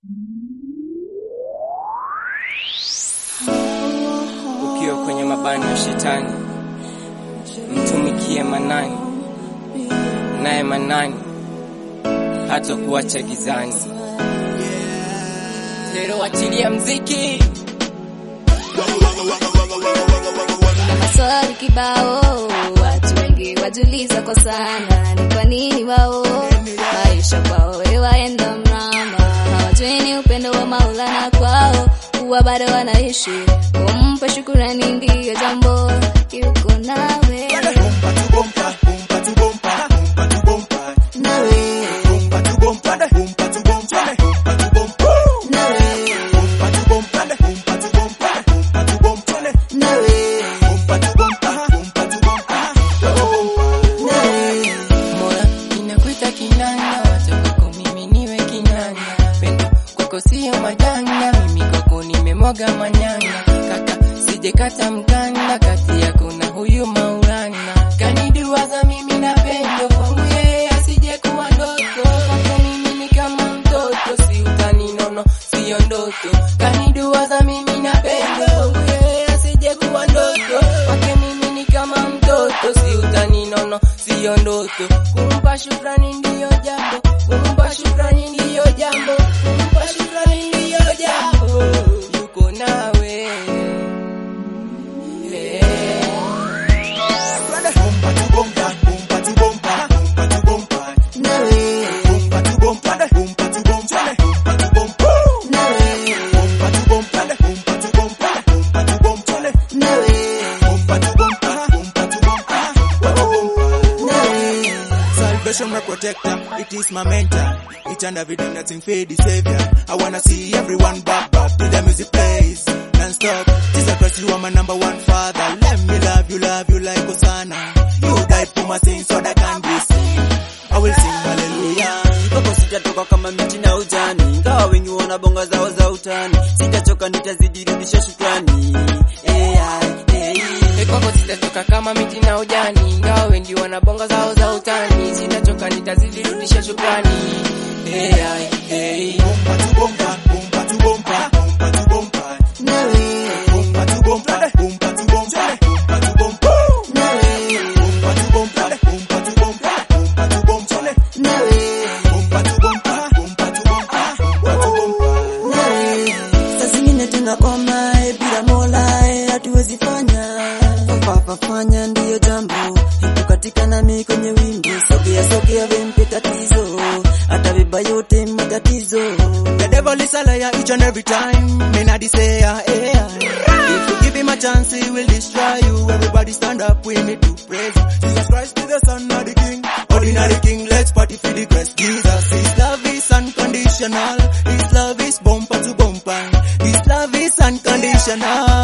Ukiwa kwenye mabano ya shetani, mtumikie Manani, naye Manani hata kuacha gizani. Tero, achilia mziki. na maswali kibao, watu wengi wajuliza kwa sana, ni kwa nini wao maisha kwao waenda mrama, hawajui ni upendo wa Maulana kwao, kuwa bado wanaishi. Kumpa shukurani ndiyo jambo, yuko nawe nawe nawe nawe nawe Mola inakuita kinanda, wacha kwako mimi niwe kinanda. Pendo kwako sio majanga, mimi kwako nimemwaga manyanga. Kaka sijekata mkanda, kati yako na huyu Maulana. Kaniduwaza mimi na pendo kwangu yeye asije kuwa ndoto. Kwako mimi ni kama mtoto, si utani nono, sio ndoto. Kaniduwaza mimi na pendo kwangu yeye asije kuwa ndoto. Kwake mimi ni kama mtoto, si utani nono, sio ndoto. Kumpa shukrani ndiyo jambo, kumpa shukrani ndiyo jambo, kumpa shukrani ndiyo jambo. Yuko nawe Eh. nawe nawe nawe nawe Salvation my protector, it is my mentor. Each and everything that's in faith the savior. I wanna see everyone back back till the music plays non-stop. Jesus Christ, you are my number one father. Let me love you, love you like Hosanna. You died for my sins so that I can be seen. I will sing hallelujah. Kwako sitatoka kama miti na ujani, ingawa wengi wana bonga zao za utani. Sitachoka, nitazidi rudisha shukrani. AI, AI. Eh, kwako sitatoka kama miti na ujani, ingawa wengi wanabonga zao za utani. Sitachoka, nitazidi rudisha shukrani. Hey, ai, hey. nawe nawe nawe Saa zingine tunakwama eh, bila Mola eh, hatuwezi fanya fafafanya ndiyo jambo ipo katika nami kwenye wingu sogea sogea vempe tatizo atabeba yote matatizo The devil is a liar each and every time. Me not the say yeah, yeah. If you give him a chance, he will destroy you. Everybody stand up, we need to praise. Jesus Christ is the Son of the King, ordinary King. Let's party for the Christ Jesus. His love is unconditional. His love is bumper to bumper. His love is unconditional.